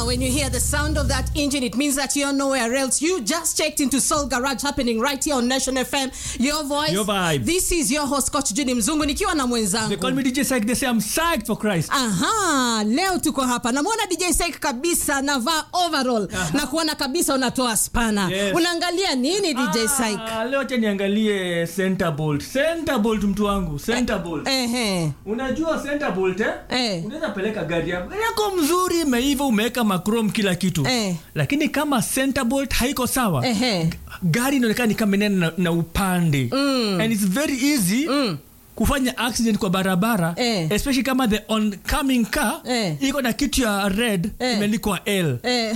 when you hear the sound of that engine, it means that you're nowhere else. You just checked into Soul Garage happening right here on Nation FM. Your voice. Your vibe. This is your host Coach Judy Mzungu nikiwa na They call mwenzangu. me DJ Psych. They say I'm psyched for Christ. Aha, leo tuko hapa. Namwona DJ Sek kabisa navaa overall na kuona kabisa unatoa spana. Yes. Unaangalia nini DJ Sek? Ah, leo acha niangalie center bolt. Center bolt mtu wangu. Center bolt. Ehe. Unajua center bolt eh? Eh. Unaweza peleka gari yako. Gari yako mzuri imeiva umeweka machrome kila kitu. Eh. Lakini kama center bolt haiko sawa. Ehe. Gari inaonekana ni kama inaenda na, na upande. And it's very easy. kufanya accident kwa barabara Eh. especially kama the oncoming car Eh. iko na kitu ya red Eh. imeandikwa l Eh.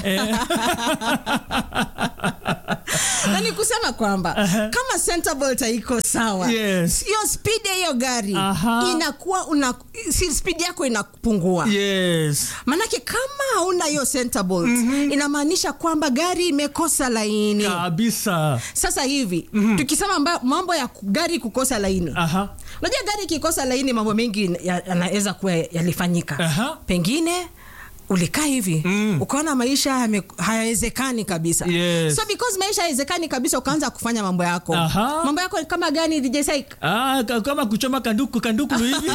na ni kusema kwamba kama center bolt haiko sawa Yes. hiyo speed ya hiyo gari Aha. inakuwa una si speed yako inapungua yes manake kama hauna hiyo center bolt inamaanisha kwamba gari imekosa laini kabisa sasa hivi tukisema mba- mambo ya ku- gari kukosa laini aha unajua gari ikikosa laini mambo mengi ya- yanaweza kuwa yalifanyika Aha. pengine ulikaa hivi Mm. ukaona maisha yame- hayawezekani kabisa Yes. so because maisha hayawezekani kabisa ukaanza kufanya mambo yako Aha. mambo yako ni kama gani DJ Saik? Ah, ka- kama kuchoma kanduku kanduku hivi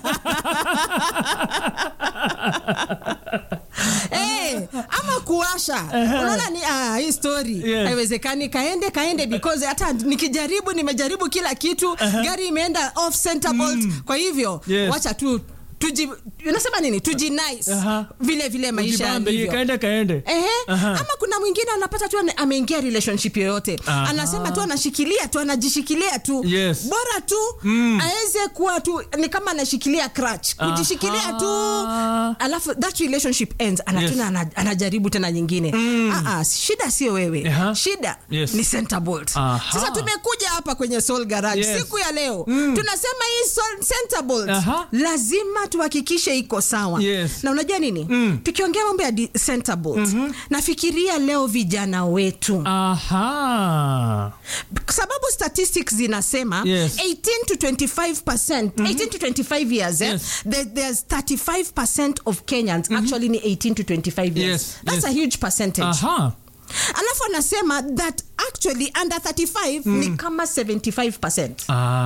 Eh, ama kuwasha unaona ni ah, hii story Yes. haiwezekani kaende kaende because hata nikijaribu nimejaribu kila kitu gari imeenda off center bolt kwa hivyo Yes. wacha tu tuji unasema nini tujinice Aha. vile vile maisha Ujibambe, yalivyo kaende kaende Ehe. Aha. ama kuna mwingine anapata tu ane- ameingia relationship yoyote Aha. anasema tu anashikilia tu anajishikilia tu Yes. bora tu Mm. aweze kuwa tu ni kama anashikilia crutch kujishikilia tu Aha. alafu that relationship ends Yes. anatuna ana, anajaribu tena nyingine mm. shida sio wewe Aha. shida Yes. ni center bolt Aha. sasa tumekuja hapa kwenye soul garage Yes. siku ya leo tunasema hii soul, center bolt Aha. lazima tuhakikishe iko sawa Yes. na unajua nini Mm. tukiongea mambo ya di- center bolt nafikiria leo vijana wetu aha sababu statistics zinasema Yes. 18 to 25 percent 18 to 25 years eh, Yes. there, there's 35 percent of kenyans actually ni 18 to 25 years Yes, that's yes. a huge percentage aha alafu anasema that actually under 35 ni kama 75 percent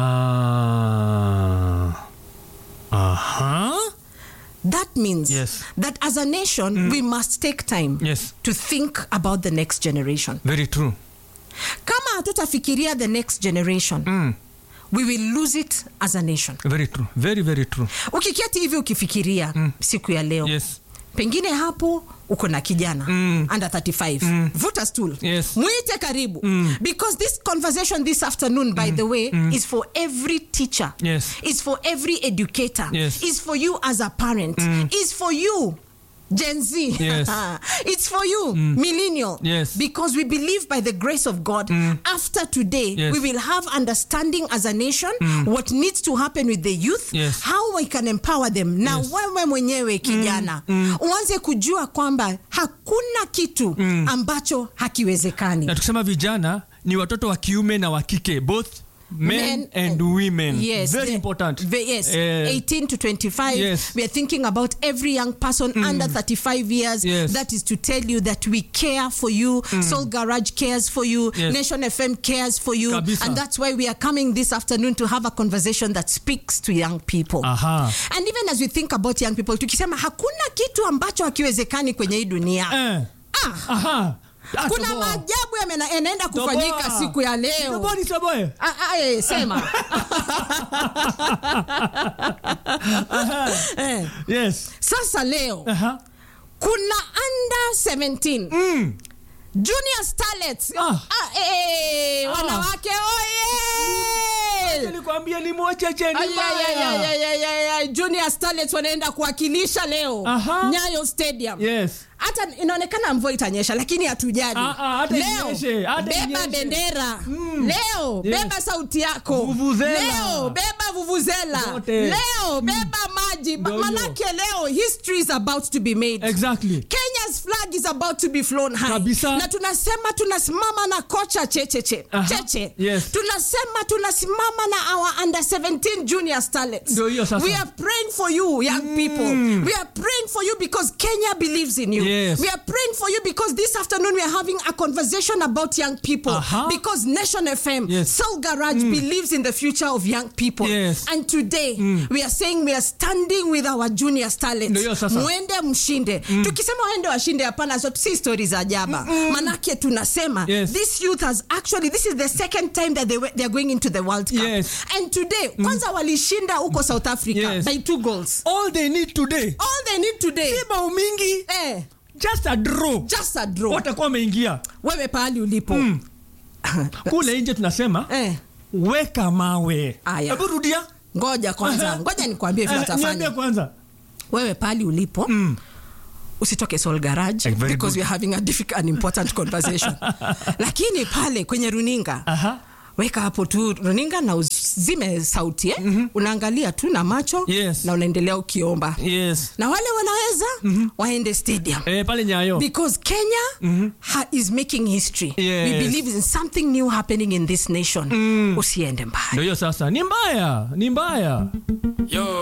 ah aha that means Yes. that as a nation we must take time Yes. to think about the next generation very true kama hatutafikiria the next generation mm. we will lose it as a nation very true very very true ukiketi hivi ukifikiria siku ya leo yes pengine hapo uko na kijana Mm. under 35 vuta stool Yes. mwite karibu because this conversation this afternoon by the way is for every teacher Yes. is for every educator Yes. is for you as a parent is for you Gen Z. Yes. it's for you, millennial. Yes. Because we believe by the grace of God, after today, Yes. we will have understanding as a nation what needs to happen with the youth, Yes. how we can empower them. Na Yes. wewe mwenyewe kijana, uanze kujua kwamba hakuna kitu ambacho hakiwezekani. na tukisema vijana ni watoto wa kiume na wa kike both men, Men and and- women Yes, very the- important ve- yes, Eh, 18 to 25. Yes. We are thinking about every young person under 35 years. Yes. That is to tell you that we care for you. Soul Garage cares for you. Yes. Nation FM cares for you. Kabisa. And that's why we are coming this afternoon to have a conversation that speaks to young people. aha And even as we think about young people, tukisema hakuna kitu ambacho hakiwezekani kwenye hii dunia. eh. Ah, aha Ah, kuna toboa. maajabu yamena- yanaenda kufanyika Toboa. siku ya leo. Toboa ni toboe. Ah, ah, eh, sema. Eh, yes Sasa leo aha kuna under 17 mm. junior starlets Ah. Ah, eh, wanawake oye nilikwambia ni mwacheche ni Ay, ay, ay, ay, mbaya. ay, ay, ay, ay. junior starlets wanaenda kuwakilisha leo Aha. nyayo stadium yes hata inaonekana mvua itanyesha lakini hatujali Ah, ah, hata leo inyeshe, hata beba inyeshe. bendera Mm. leo Yes. beba sauti yako Vuvuzela. leo beba vuvuzela Zote. leo beba maji Ba- Ndio hiyo. manake leo history is about to be made exactly Kenya's flag is about to be flown high. Kabisa. Na tunasema tunasimama na kocha Checheche. Aha. Cheche. Yes. Tunasema tunasimama na our under 17 junior starlets. Ndio hiyo sasa. We are praying for you young people. We are praying for you because Kenya believes in you. Yes. We are praying for you because this afternoon we are having a conversation about young people. Uh-huh. Because Nation FM, Yes. Soul Garage believes in the future of young people. Yes. And today we are saying we are standing with our junior starlets. Ndio hiyo sasa. Mwende mshinde. Tukisema waende washinde hapana, so si story za jaba. Manake tunasema Yes. this youth has actually this is the second time that they were, they are going into the World Cup. Yes. And today kwanza walishinda huko South Africa Yes. by two goals. all they need today All they need today si bao mingi eh, just a draw just a draw. watakuwa wameingia Wewe pahali ulipo kule nje tunasema eh, weka mawe Aya. hebu rudia ngoja kwanza, ngoja nikwambie vile Eh, niambie watafanya. kwanza Wewe pahali ulipo usitoke Soul Garage Eh, very because good. we are having a difficult and important conversation. Lakini pale kwenye runinga Aha. weka hapo tu runinga na uzime sauti eh? Unaangalia tu na macho Yes. na unaendelea ukiomba yes na wale wanaweza waende stadium eh, pale nyayo because Kenya ha, is making history. Yes. We believe in something new happening in this nation. Usiende mbali. ndio hiyo sasa ni mbaya ni mbaya Yo,